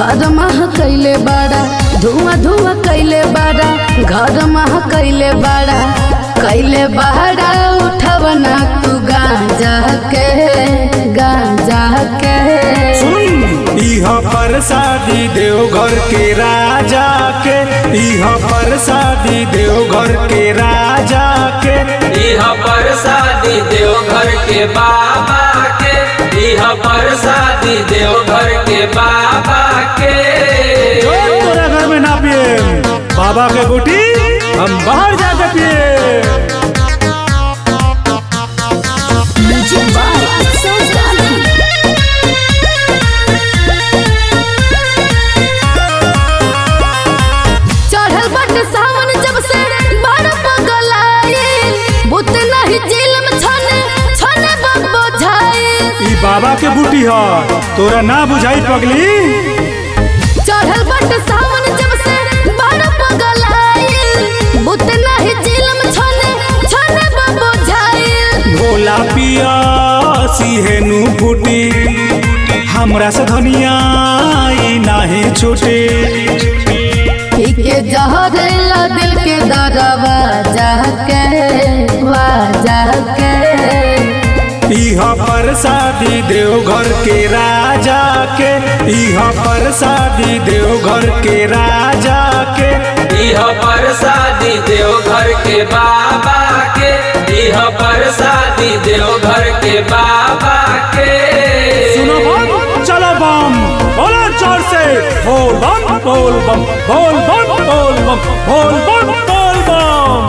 घर मह कैले बाड़ा धुआं धुआं कैले बाड़ा घर मह कैले बाड़ा कैले बाड़ा उठवना तू गांजा के गांजा के इह प्रसादी देवघर के राजा के इह प्रसादी देवघर के राजा के इह प्रसादी देवघर के बाबा के इह प्रसादी देवघर के बाबा के जो तोरा घर में ना पिए बाबा के बूटी हम बाहर जाके पिए चढ़ल बट सावन जब से बड़ पगलाए बुत नहीं जेल में छने छने बब्बो झाए ई बाबा के बूटी ह तोरा ना बुझाई पगली चढ़ल बट सावन जब से बड़ पगलाए बुत नहीं जेल में छने छने बब्बो झाए भोला पिया सिहेनु बूटी हमरा से धनिया ई नाही छूटी पी के जहरेला दिल के दरवा जाके वा जाके इह प्रसादी देवघर के राजा के इह प्रसादी देवघर के राजा के इह प्रसादी देवघर के बाबा के इह प्रसादी देवघर के बाबा के सुनो बम चलो बम बोलो जोर से बोल बम बोल बम बोल बम बोल बम बोल बम बोल बम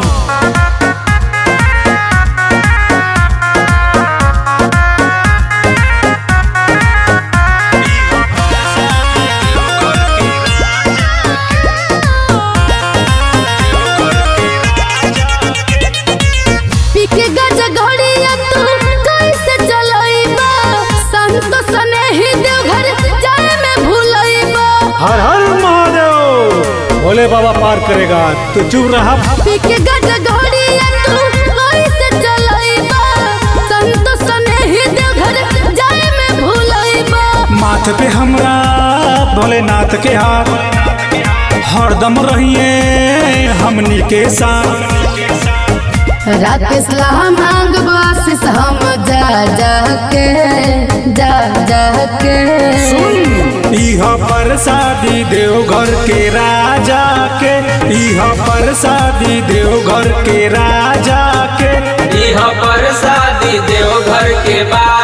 पी के गज घड़िया तू कैसे चलइबा संत सने ही देवघर जाए में भूलइबा हर हर महादेव भोले बाबा पार करेगा तू चुप रहा पी के गज घड़िया तू कैसे चलइबा संत सने ही देवघर जाए में भूलइबा माथ पे हमरा भोलेनाथ के हाथ हरदम रहिए हमनी के साथ राकेश ला मांग बासिस हम जा जा के जा जा के इह प्रसादी देवघर के राजा के इह प्रसादी देवघर के राजा के इह प्रसादी देवघर के बाबा